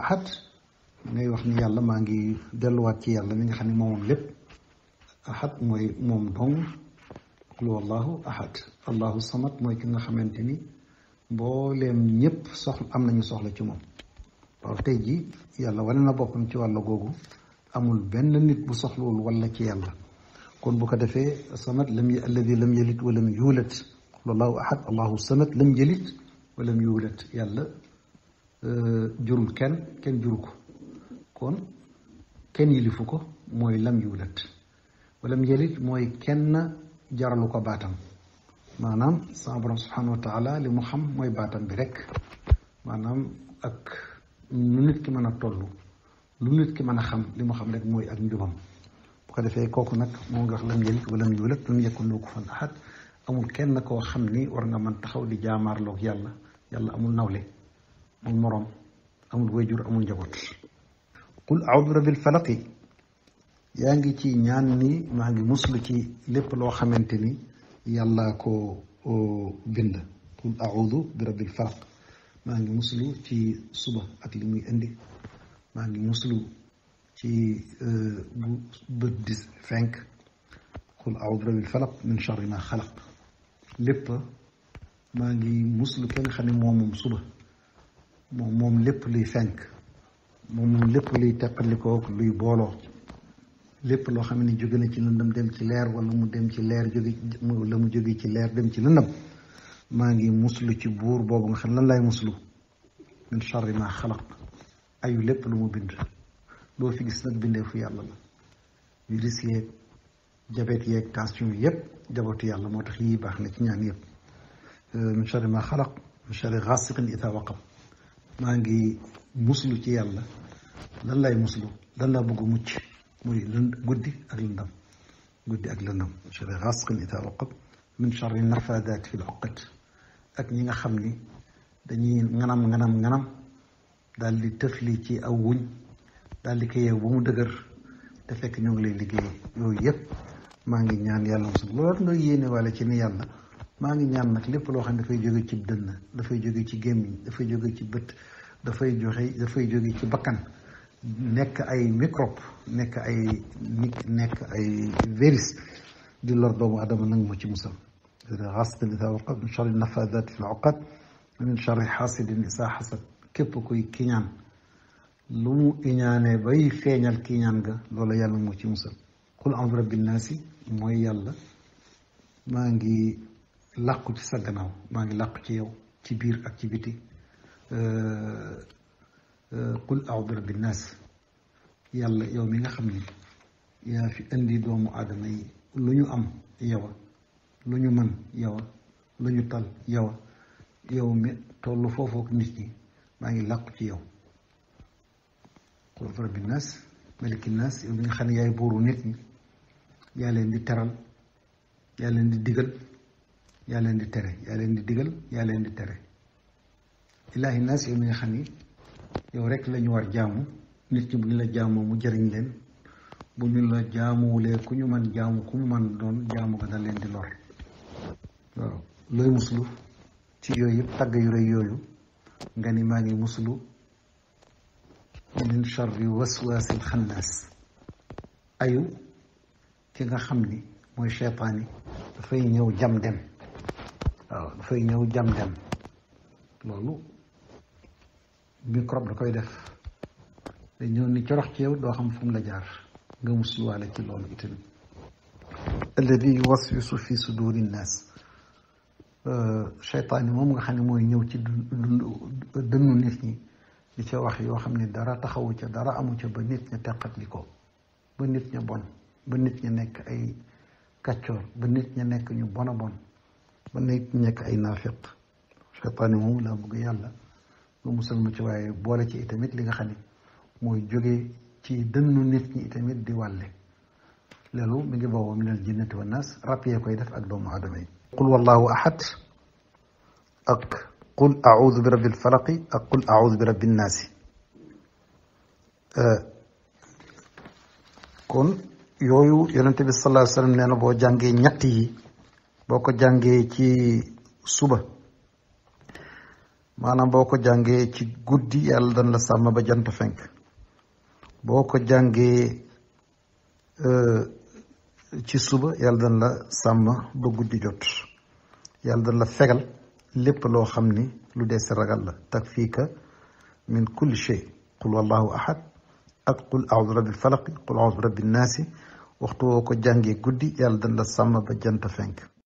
ahad ngay wax ni yàlla maa ngi delluwaat ci yàlla mi nga xam ne moomoom lépp ahad mooy moom dong qul wallahu ahad allahu samad mooy ki nga xamante ni mbooleem ñëpp soxla am nañu soxla ci moom waaw tey ji yàlla wane na boppam ci wàll googu amul benn nit bu soxlawul walla ci yàlla kon bu ko defee samad lam y alladi lam yalit walam yuulat wallahu ahad allahu samad lam yalit walam yuulat yàlla jurul kenn kenn juru ko kon kenn yilifu ko mooy lam yuulat walam yalit mooy kenn jaralu ko baatam maanaam sama borom subhanahu wa taala li mu xam mooy baatam bi rek maanaam ak lu nit ki mën a toll lu nit ki mën a xam li mu xam rek mooy ak njubam bu ko defee kooku nag moo nga wax lam yelit wala mu yulat lam yakun lahu kufuwan ahad amul kenn koo xam ni war nga mën taxaw di jaamaarloog yàlla yàlla amul nawle amul moroom amul wayjur amul njaboot qul a'udhu bi rabbil falaqi yaa ngi ci ñaan ni maa ngi muslu ci lépp loo xamante ni yàlla ko bind qul a'udhu bi rabbil falaq maa ngi muslu ci suba ak li muy indi maa ngi muslu ci bu bët di fenk qul a'udhu bi rabbil falaq min sharri ma xalaq lépp maa ngi muslu ki nga xam ne moom moom suba moom moom lépp luy fenk moom moom lépp luy teqalikoo luy booloo lépp loo xam ne jóge na ci lëndëm dem ci leer wala mu dem ci leer jóge la mu jóge ci leer dem ci lëndëm maa ngi muslu ci buur boobu nga xam lan lay muslu min charri ma xalaq ayu lépp lu mu bind loo fi gis nag bindee fu yàlla la virus yeeg jabet yeeg tension yëpp jabatu yàlla moo tax yii baax na ci ñaan yëpp min charri ma xalaq min charri gaasiqin ida waqab maa ngi muslu ci yàlla lan lay muslu lan laa bëgg mucc muy lënd guddi ak lëndam guddi ak lëndam min charri gaasiqin ida waqab min charri nafaadaat fi l uqad ak ñi nga xam ni dañuy nganam nganam nganam daal di tëfli ci aw wuñ daal di ko yeew ba mu dëgër te fekk ñoo ngi lay liggéey yooyu yëpp maa ngi ñaan yàlla mosul loolu nga yéene wala ci ni yàlla maa ngi ñaan nag lépp loo xam ne dafay jóge ci dënn dafay jóge ci gémmiñ dafay jóge ci bët dafay joxe dafay jóge ci bakkan nekk ay microbe nekk ay nit nekk ay virus di lor doomu adama nag moo ci musal xaasiqin idaa waqab min charri nafaadaati fi l-uqad min charri xaasidin izaa xasad képp kuy kiñaan lu mu iñaanee bay feeñal kiñaan ga loolu yàlla moo ci musal qul a'uuzu bi rabbin naasi mooy yàlla maa ngi làqu ci sa gannaaw maa ngi làqu ci yow ci biir ak ci biti qul a'uuzu bi rabbin naas yàlla yow mi nga xam ni yaa fi indi doomu aadama yi lu ñu am yow lu ñu mën yow lu ñu tal yow yow mi tollu foofu ak nit ñi maa ngi làqu ci yow qul rabbi naas maliki naas yow mi nga xam ne yaay buuru nit ñi yaa leen di teral yaa leen di digal yaa leen di tere yaa leen di digal yaa leen di tere ilaahi naas yow mi nga xam ni yow rek la ñu war jaamu nit ñi bu ñu la jaamoo mu jëriñ leen bu ñu la jaamuwulee ku ñu man jaamu ku mu man doon jaamu ga da leen di lor waaw looy muslu ci yooyu yëpp tagg yu rëy yooyu nga ni maa ngi muslu min charri waswaasil xannaas ayu ki nga xam ni mooy cheytaan yi dafay ñëw jam dem waaw dafay ñëw jam dem loolu microbe da koy def day ñëw ni corox ci yow doo xam fu mu la jaar nga musluwaale ci loolu itamit alladi yuwaswisu fi suduri nnaas cheytaan yi moom nga xam ne mooy ñëw ci dënnu nit ñi di ca wax yoo xam ne dara taxawu ca dara amu ca ba nit ña teqatli ko ba nit ña bon ba nit ña nekk ay kàccoor ba nit ña nekk ñu bon a bon ba nit ña nekk ay naafiq cheytaan yi moom laa bëgg yàlla lu musal ma ci waaye boole ci itamit li nga xam ne mooy jóge ci dënnu nit ñi itamit di wàlle loolu mi ngi booboo minal jinnati wa naas rab yee koy def ak doomu aadama yi qul wallahu ahad ak qul audu bi rabbil falaqi ak qul audu bi rabbin naasi kon yooyu yonente bi sallallahu alayhi wa sallam nee na boo jàngee ñett yi boo ko jàngee ci suba maanaam boo ko jàngee ci guddi yàlla dañ la sàmm ba jant fenk boo ko jàngee ci suba yàlla dañ la sàmm ba guddi jot yàlla dañ la fegal lépp loo xam ni lu dee si ragal la takfiika min kulli shay qul wallahu ahad ak qul a'udhu rabbil falaq qul a'udhu rabbin naasi waxtu woo ko jàngee guddi yàlla dañ la sàmm ba jant fenk